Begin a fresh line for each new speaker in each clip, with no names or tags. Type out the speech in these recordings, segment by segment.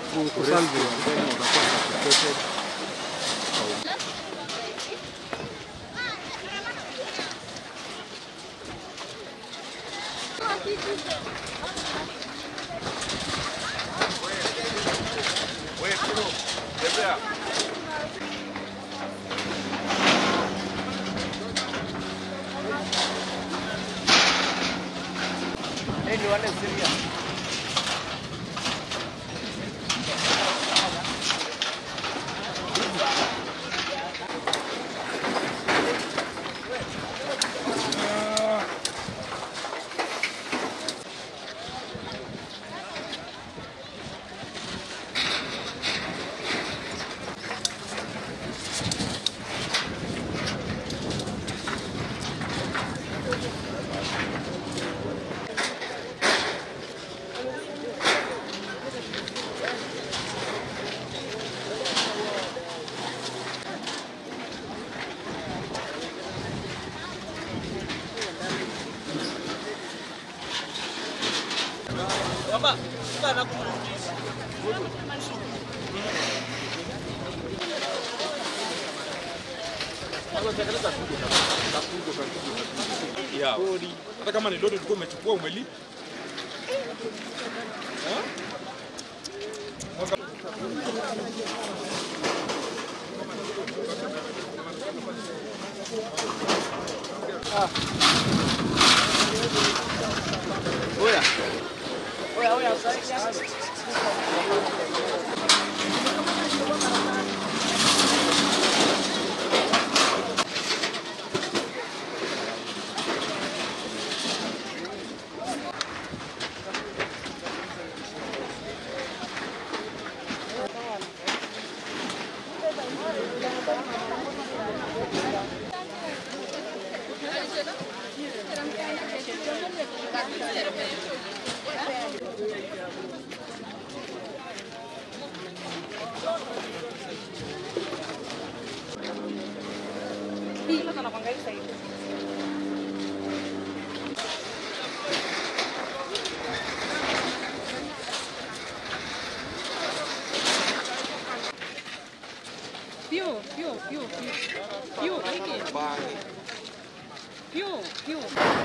ku- kusolve
ya hata kama ni lori ulikuwa umechukua umelipa
Più, più, più, più. Più, Ricky. Più, più.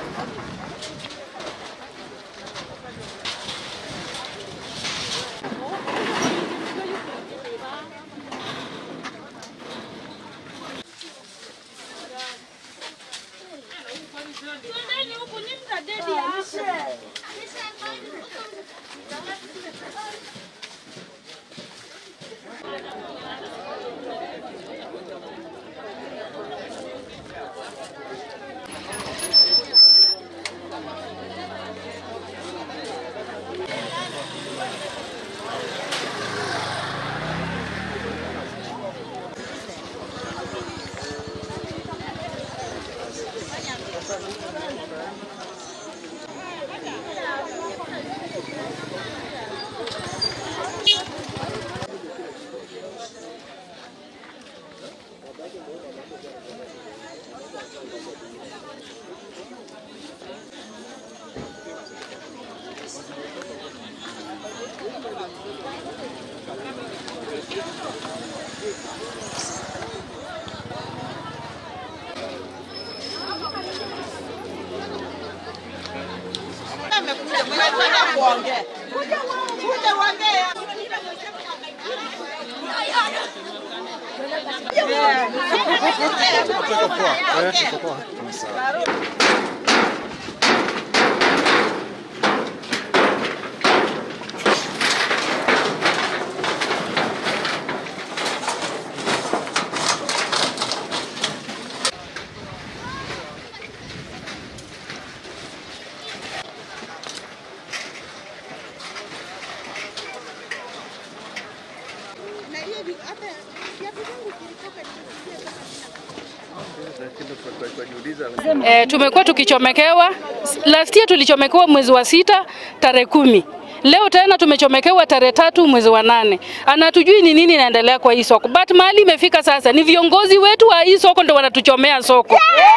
E, tumekuwa tukichomekewa. Last year tulichomekewa mwezi wa sita tarehe kumi. Leo tena tumechomekewa tarehe tatu mwezi wa nane. Anatujui ni nini inaendelea kwa hii soko, but mahali imefika sasa ni viongozi wetu wa hii soko ndio wanatuchomea soko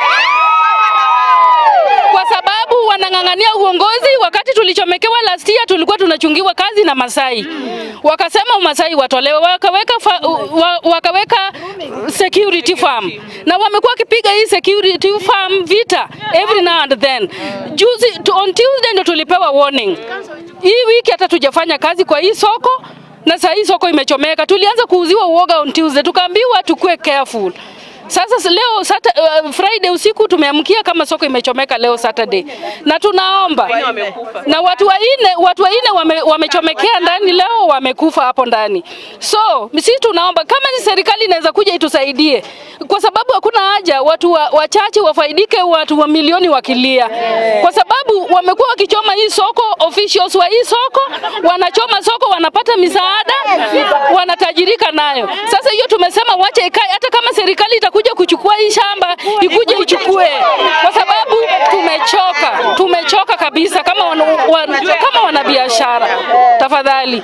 kwa sababu wanang'ang'ania uongozi. Wakati tulichomekewa last year, tulikuwa tunachungiwa kazi na Masai. wakasema Umasai watolewe, wakaweka, fa, wa, wakaweka security farm na wamekuwa wakipiga hii security farm vita every now and then. Juzi tu- on Tuesday ndo tulipewa warning. Hii wiki hata tujafanya kazi kwa hii soko na saa hii soko imechomeka. Tulianza kuuziwa uoga on Tuesday, tukaambiwa tukue careful. Sasa s- leo sata, uh, Friday usiku tumeamkia kama soko imechomeka leo Saturday, na tunaomba na watu wanne watu wanne wame, wamechomekea ndani leo, wamekufa hapo ndani. So sisi tunaomba kama ni serikali inaweza kuja itusaidie, kwa sababu hakuna haja watu wa, wachache wafaidike, watu wa milioni wakilia, kwa sababu wamekuwa wakichoma hii soko. Officials wa hii soko wanachoma soko, wanapata misaada, wanatajirika nayo. Sasa hiyo tumesema wache ikae, hata kama serikali itakuja kuchukua hii shamba ikuje ichukue, kwa sababu tumechoka, tumechoka kabisa kama wana, wana, kama wanabiashara, tafadhali.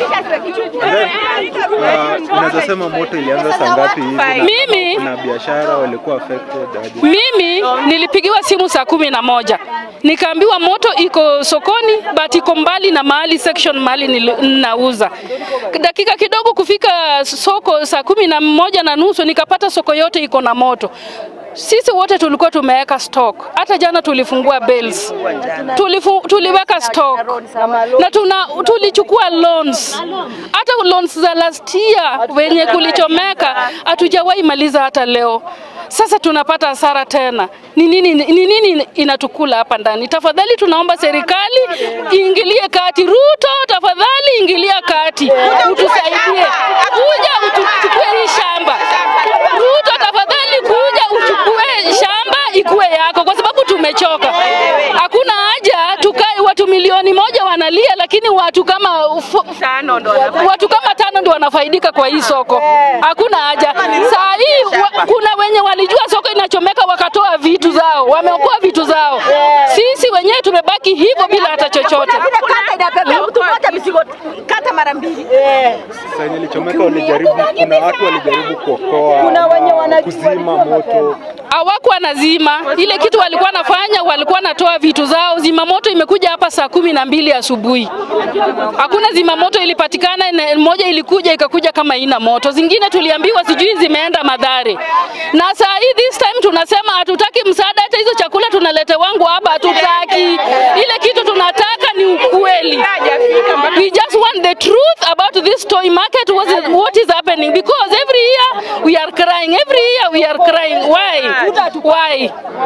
Uh, unaweza sema moto ilianza saa ngapi hivi? na
Mimi-
na biashara walikuwa affected aje?
Mimi nilipigiwa simu saa kumi na moja nikaambiwa moto iko sokoni but iko mbali na mahali section mahali nili- ninauza. Dakika kidogo kufika soko saa kumi na moja na nusu nikapata soko yote iko na moto. Sisi wote tulikuwa tumeweka stock. Hata jana tulifungua bales. Tulifu, tuliweka stock na tuna, tulichukua loans. Hata loans za last year wenye kulichomeka hatujawahi maliza hata leo. Sasa tunapata hasara tena. Ni nini, ni nini inatukula hapa ndani? Tafadhali tunaomba serikali iingilie kati. Ruto, tafadhali ingilia kati, utusaidie, kuja utuchukue hii shamba. Ruto, tafadhali kuja uchukue shamba ikuwe yako, kwa sababu tumechoka. Hakuna haja tukae watu milioni moja wanalia, lakini watu kama ufu- watu kama tano ndio wanafaidika kwa hii soko. Hakuna haja. Saa hii wa, kuna wenye walijua soko inachomeka wakatoa vitu zao, wameokoa vitu zao. Sisi wenyewe tumebaki hivyo bila hata chochote.
Vile kata inapepea mtu mmoja mizigo kata mara mbili.
Sasa yenye ilichomeka walijaribu, kuna watu walijaribu kuokoa
Kuna wenye
ama
wanajua-
kuzima moto.
hawakuwa nazima ile kitu walikuwa wanafanya, walikuwa natoa vitu zao. Zimamoto imekuja hapa saa kumi na mbili asubuhi, hakuna zimamoto ilipatikana. na Moja ilikuja ikakuja kama ina moto, zingine tuliambiwa sijui zimeenda Madhare, na saa hii this time tunasema hatutaki msaada, hata hizo chakula tunalete wangu hapa hatutaki. Ile kitu tunataka ni ukweli. We just want the truth about this toy market, what is, what is happening because every year we are crying, every year we are crying. Why? Why?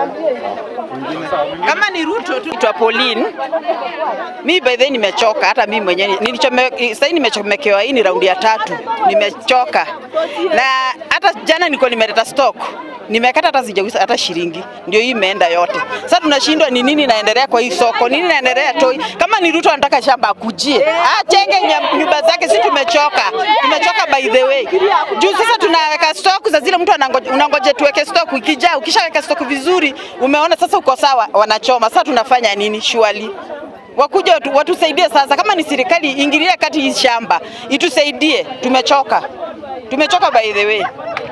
kama ni Ruto tu twa Pauline. Mi by the way nimechoka, hata mimi mwenyewe nilichome, sasa nimechomekewa. Hii ni raundi ya tatu, nimechoka na hata jana nilikuwa nimeleta stock nimekata hata sijauza hata shilingi, ndio hii imeenda yote. Sasa tunashindwa ni nini inaendelea kwa hii soko, nini inaendelea toi. Kama ni Ruto anataka shamba akujie, achenge nya- nyumba zake. Sisi tumechoka, tumechoka by the way. Juu sasa tunaweka stock za zile mtu anangoje, unangoje tuweke stock, ikijaa ukishaweka stock vizuri, umeona sasa uko sawa, wanachoma. Sasa tunafanya nini? Surely wakuja watu, watusaidie sasa. Kama ni serikali ingilie kati hii shamba itusaidie, tumechoka, tumechoka by the way.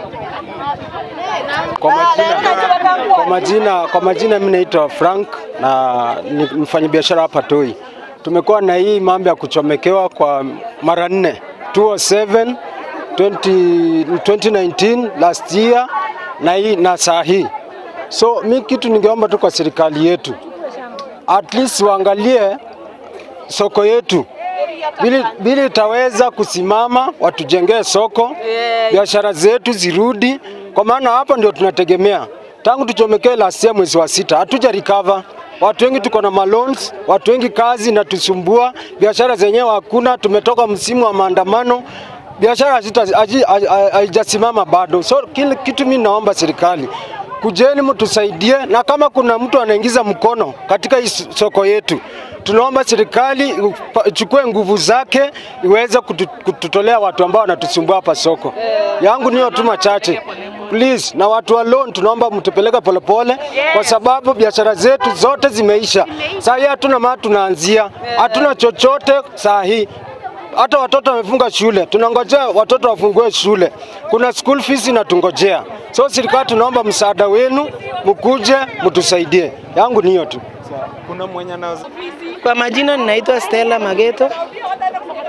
Kwa majina, kwa majina, kwa majina mimi naitwa Frank na ni mfanyabiashara hapa Toi. Tumekuwa na hii mambo ya kuchomekewa kwa mara nne 207 20, 2019 last year na hii na saa hii. So mi kitu ningeomba tu kwa serikali yetu at least waangalie soko yetu bili, bili itaweza kusimama, watujengee soko, biashara zetu zirudi, kwa maana hapa ndio tunategemea. Tangu tuchomekee last year mwezi wa sita hatuja recover. Watu wengi tuko na malons, watu wengi kazi na tusumbua, biashara zenyewe hakuna. Tumetoka msimu wa maandamano, biashara hazita- haji- haji- haijasimama bado. So kile kitu mimi naomba serikali kujeni mtusaidie, na kama kuna mtu anaingiza mkono katika hii soko yetu, tunaomba serikali upa- ichukue nguvu zake iweze kutu, kututolea watu ambao wanatusumbua hapa soko. Yangu niyo tu machache please, na watu wa loan tunaomba mtupeleke polepole, kwa sababu biashara zetu zote zimeisha. Saa hii hatuna mahali tunaanzia, hatuna chochote saa hii hata watoto wamefunga shule, tunangojea watoto wafungue shule. Kuna school fees inatungojea. So serikali, tunaomba msaada wenu, mkuje mtusaidie. Yangu niyo tu.
Kuna mwenye anaweza
Kwa majina ninaitwa Stella Mageto.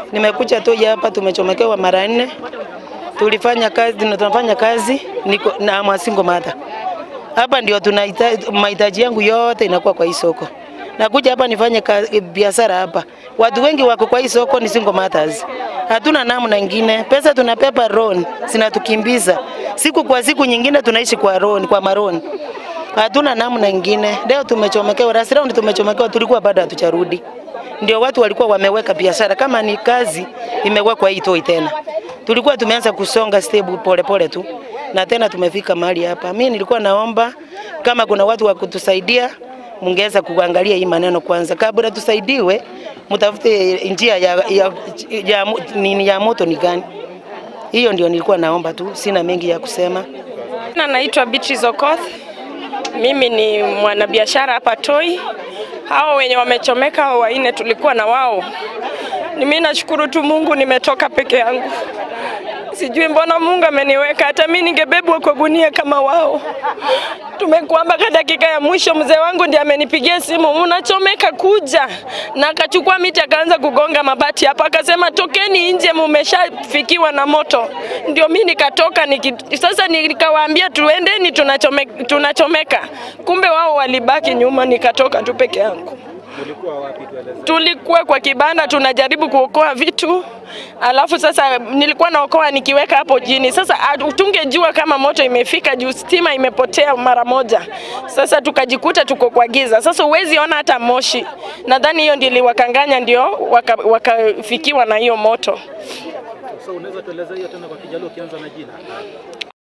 nimekuja Toi hapa, tumechomekewa mara nne. Tulifanya kazi, tunafanya kazi niko na Mwasingo Mata. Hapa ndio tunahitaji mahitaji yangu yote inakuwa kwa hii soko. Nakuja hapa nifanye kazi- biashara hapa. Watu wengi wako kwa hii soko ni single mothers. Hatuna namna ingine. Pesa tunapepa loan, zinatukimbiza. Siku kwa siku nyingine tunaishi kwa loan, kwa maroni. Hatuna namna ingine. Leo tumechomekewa, last round tumechomekewa, tulikuwa bado hatujarudi. Ndio watu walikuwa wameweka biashara kama ni kazi imewekwa hii Toi tena. Tulikuwa tumeanza kusonga step pole pole tu na tena tumefika mahali hapa. Mimi nilikuwa naomba kama kuna watu wa kutusaidia mungeweza kuangalia hii maneno kwanza kabla tusaidiwe, mtafute njia ya, ya, ya, mo- nini ya moto ni gani. Hiyo ndio nilikuwa naomba tu, sina mengi ya kusema.
Na naitwa Beatrice Okoth. Mimi ni mwanabiashara hapa Toi. Hao wenye wamechomeka hao wanne tulikuwa na wao. Ni mimi nashukuru tu Mungu nimetoka peke yangu. Sijui mbona Mungu ameniweka, hata mimi ningebebwa kwa gunia kama wao. Tumekuwa mpaka dakika ya mwisho, mzee wangu ndiye amenipigia simu, mnachomeka kuja, na akachukua miti akaanza kugonga mabati hapa, akasema tokeni nje, mumeshafikiwa na moto. Ndio mimi nikatoka niki, sasa nikawaambia tuendeni, tunachome, tunachomeka. Kumbe wao walibaki nyuma, nikatoka tu peke yangu. Tulikuwa kwa kibanda tunajaribu kuokoa vitu, alafu sasa nilikuwa naokoa nikiweka hapo chini. Sasa ah, tungejua kama moto imefika juu stima imepotea mara moja. Sasa tukajikuta tuko kwa giza. Sasa huwezi ona hata moshi. Nadhani hiyo ndio iliwakanganya, ndio waka- wakafikiwa na hiyo moto.
So unaweza tueleza hiyo tena kwa Kijaluo ukianza na jina?